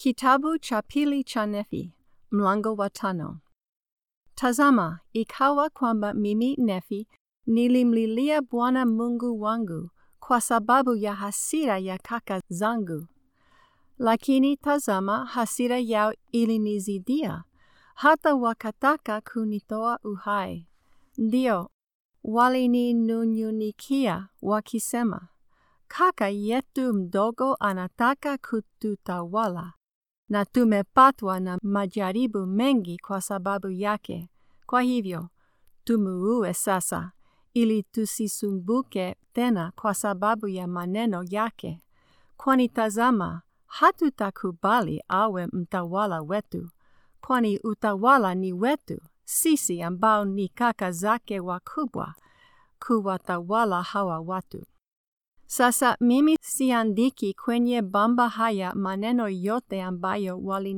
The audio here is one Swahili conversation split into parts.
Kitabu cha pili cha Nefi, mlango wa tano. Tazama, ikawa kwamba mimi Nefi nilimlilia Bwana Mungu wangu kwa sababu ya hasira ya kaka zangu. Lakini tazama, hasira yao ilinizidia, hata wakataka kunitoa uhai. Ndio, walininunyunikia wakisema, kaka yetu mdogo anataka kututawala na tumepatwa na majaribu mengi kwa sababu yake. Kwa hivyo, tumuue sasa, ili tusisumbuke tena kwa sababu ya maneno yake. Kwani tazama, hatutakubali awe mtawala wetu, kwani utawala ni wetu, sisi ambao ni kaka zake wakubwa, kuwatawala hawa watu. Sasa mimi siandiki kwenye bamba haya maneno yote ambayo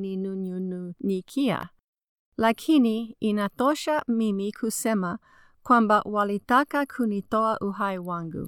walininunyunikia, lakini inatosha mimi kusema kwamba walitaka kunitoa uhai wangu.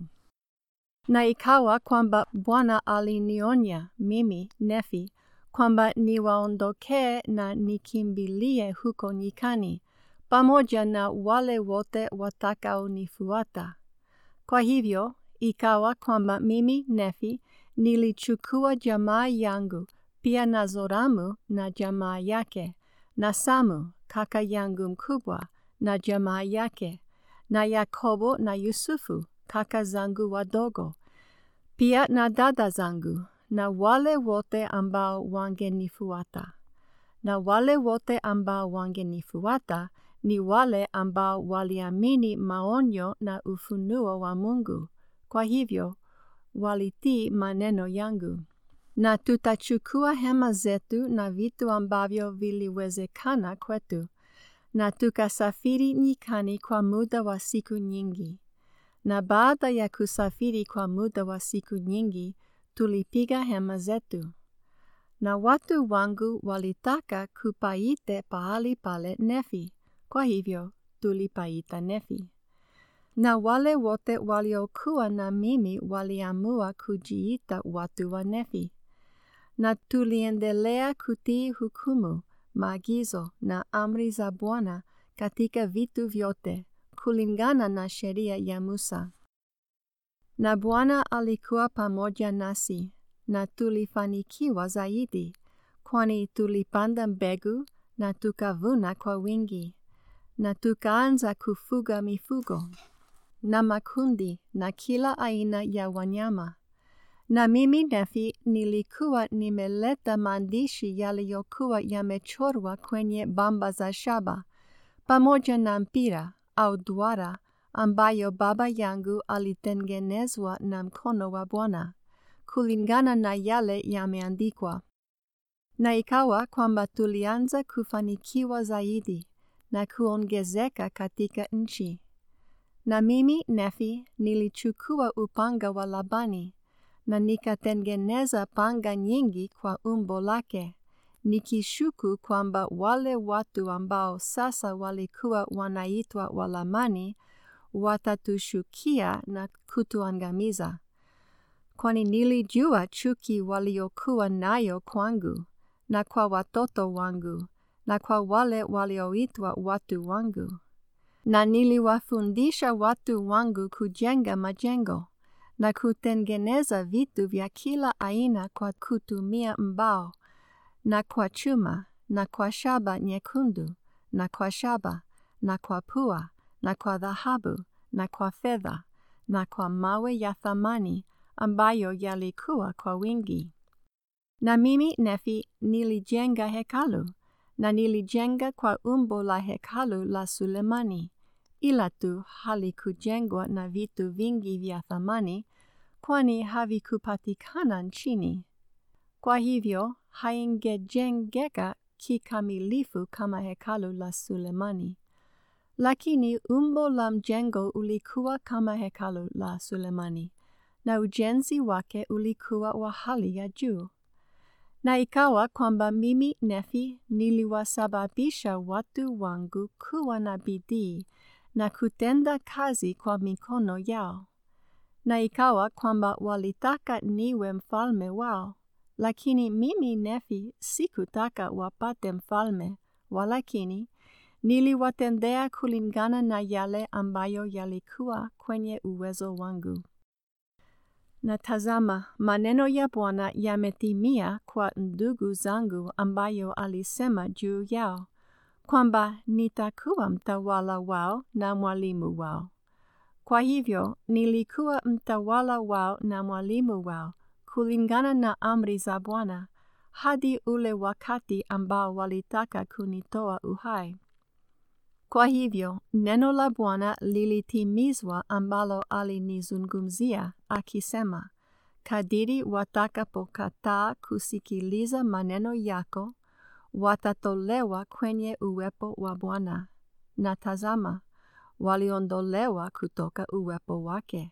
Na ikawa kwamba Bwana alinionya mimi Nefi kwamba niwaondokee na nikimbilie huko nyikani pamoja na wale wote watakaonifuata. Kwa hivyo ikawa kwamba mimi Nefi nilichukua jamaa yangu pia na Zoramu na jamaa yake na Samu kaka yangu mkubwa na jamaa yake na Yakobo na Yusufu kaka zangu wadogo pia na dada zangu na wale wote ambao wangenifuata. Na wale wote ambao wangenifuata ni wale ambao waliamini maonyo na ufunuo wa Mungu. Kwa hivyo walitii maneno yangu. Na tutachukua hema zetu na vitu ambavyo viliwezekana kwetu, na tukasafiri nyikani kwa muda wa siku nyingi. Na baada ya kusafiri kwa muda wa siku nyingi, tulipiga hema zetu. Na watu wangu walitaka kupaite pahali pale Nefi, kwa hivyo tulipaita Nefi. Na wale wote waliokuwa na mimi waliamua kujiita watu wa Nefi. Na tuliendelea kutii hukumu, maagizo na amri za Bwana katika vitu vyote, kulingana na sheria ya Musa. Na Bwana alikuwa pamoja nasi, na tulifanikiwa zaidi, kwani tulipanda mbegu na tukavuna kwa wingi, na tukaanza kufuga mifugo na makundi na kila aina ya wanyama. Na mimi Nefi nilikuwa nimeleta maandishi yaliyokuwa yamechorwa kwenye bamba za shaba, pamoja na mpira au duara ambayo baba yangu alitengenezwa na mkono wa Bwana, kulingana na yale yameandikwa. Na ikawa kwamba tulianza kufanikiwa zaidi na kuongezeka katika nchi. Na mimi Nefi nilichukua upanga wa Labani na nikatengeneza panga nyingi kwa umbo lake, nikishuku kwamba wale watu ambao sasa walikuwa wanaitwa Walamani watatushukia na kutuangamiza. Kwani nilijua chuki waliokuwa nayo kwangu na kwa watoto wangu na kwa wale walioitwa watu wangu. Na niliwafundisha watu wangu kujenga majengo na kutengeneza vitu vya kila aina kwa kutumia mbao na kwa chuma na kwa shaba nyekundu na kwa shaba na kwa pua na kwa dhahabu na kwa fedha na kwa mawe ya thamani ambayo yalikuwa kwa wingi. Na mimi Nefi nilijenga hekalu na nilijenga kwa umbo la hekalu la Sulemani, ila tu halikujengwa na vitu vingi vya thamani, kwani havikupatikana nchini. Kwa hivyo haingejengeka kikamilifu kama hekalu la Sulemani. Lakini umbo la mjengo ulikuwa kama hekalu la Sulemani, na ujenzi wake ulikuwa wa hali ya juu. Na ikawa kwamba mimi Nefi niliwasababisha watu wangu kuwa na bidii na kutenda kazi kwa mikono yao. Na ikawa kwamba walitaka niwe mfalme wao, lakini mimi Nefi sikutaka wapate mfalme, walakini niliwatendea kulingana na yale ambayo yalikuwa kwenye uwezo wangu. Na tazama, maneno ya Bwana yametimia kwa ndugu zangu ambayo alisema juu yao, kwamba nitakuwa mtawala wao na mwalimu wao. Kwa hivyo nilikuwa mtawala wao na mwalimu wao kulingana na amri za Bwana hadi ule wakati ambao walitaka kunitoa uhai. Kwa hivyo neno la Bwana lilitimizwa ambalo alinizungumzia akisema, kadiri watakapokataa kusikiliza maneno yako, watatolewa kwenye uwepo wa Bwana. Na tazama, waliondolewa kutoka uwepo wake.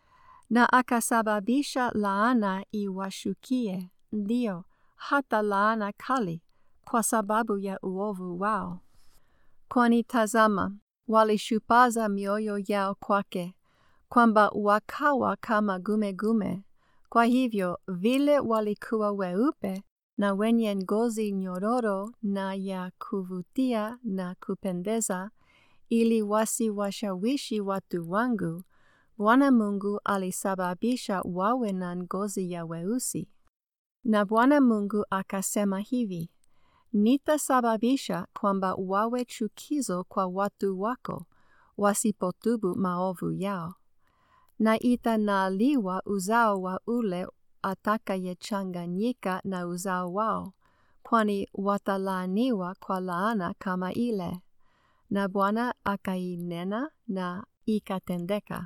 Na akasababisha laana iwashukie, ndio hata laana kali, kwa sababu ya uovu wao. Kwani tazama, walishupaza mioyo yao kwake, kwamba wakawa kama gumegume. Kwa hivyo vile walikuwa weupe na wenye ngozi nyororo na ya kuvutia na kupendeza, ili wasiwashawishi watu wangu, Bwana Mungu alisababisha wawe na ngozi ya weusi. Na Bwana Mungu akasema hivi, nitasababisha kwamba wawe chukizo kwa watu wako, wasipotubu maovu yao. Na itanaliwa uzao wa ule atakayechanganyika na uzao wao, kwani watalaaniwa kwa laana kama ile. Na Bwana akainena na ikatendeka.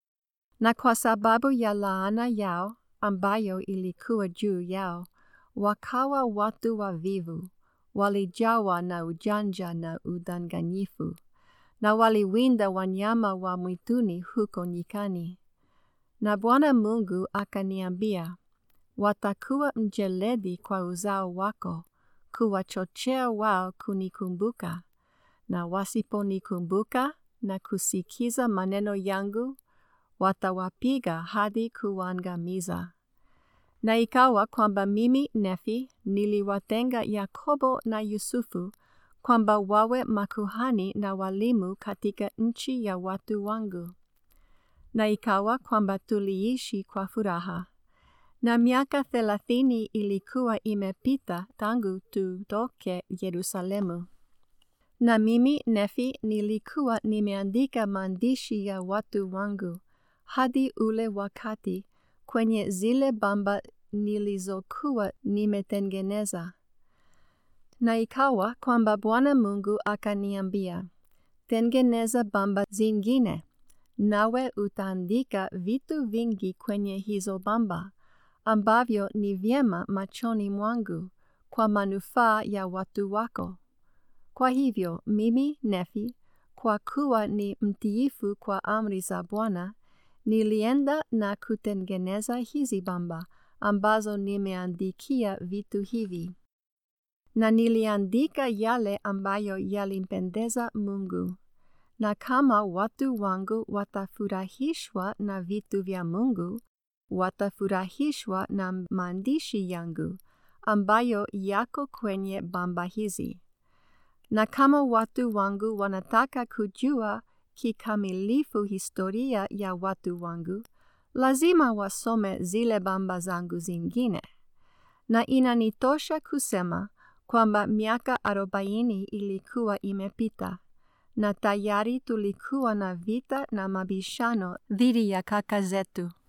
Na kwa sababu ya laana yao ambayo ilikuwa juu yao, wakawa watu wavivu, walijawa na ujanja na udanganyifu, na waliwinda wanyama wa mwituni huko nyikani. Na Bwana Mungu akaniambia, watakuwa mjeledi kwa uzao wako, kuwachochea wao kunikumbuka, na wasiponikumbuka na kusikiza maneno yangu, watawapiga hadi kuangamiza. Na ikawa kwamba mimi Nefi niliwatenga Yakobo na Yusufu kwamba wawe makuhani na walimu katika nchi ya watu wangu. Na ikawa kwamba tuliishi kwa furaha. Na miaka thelathini ilikuwa imepita tangu tutoke Yerusalemu. Na mimi Nefi nilikuwa nimeandika maandishi ya watu wangu hadi ule wakati kwenye zile bamba nilizokuwa nimetengeneza. Na ikawa kwamba Bwana Mungu akaniambia, tengeneza bamba zingine, nawe utaandika vitu vingi kwenye hizo bamba, ambavyo ni vyema machoni mwangu kwa manufaa ya watu wako. Kwa hivyo mimi Nefi, kwa kuwa ni mtiifu kwa amri za Bwana, nilienda na kutengeneza hizi bamba ambazo nimeandikia vitu hivi. Na niliandika yale ambayo yalimpendeza Mungu. Na kama watu wangu watafurahishwa na vitu vya Mungu, watafurahishwa na maandishi yangu ambayo yako kwenye bamba hizi. Na kama watu wangu wanataka kujua kikamilifu historia ya watu wangu, lazima wasome zile bamba zangu zingine. Na inanitosha kusema kwamba miaka arobaini ilikuwa imepita, na tayari tulikuwa na vita na mabishano dhidi ya kaka zetu.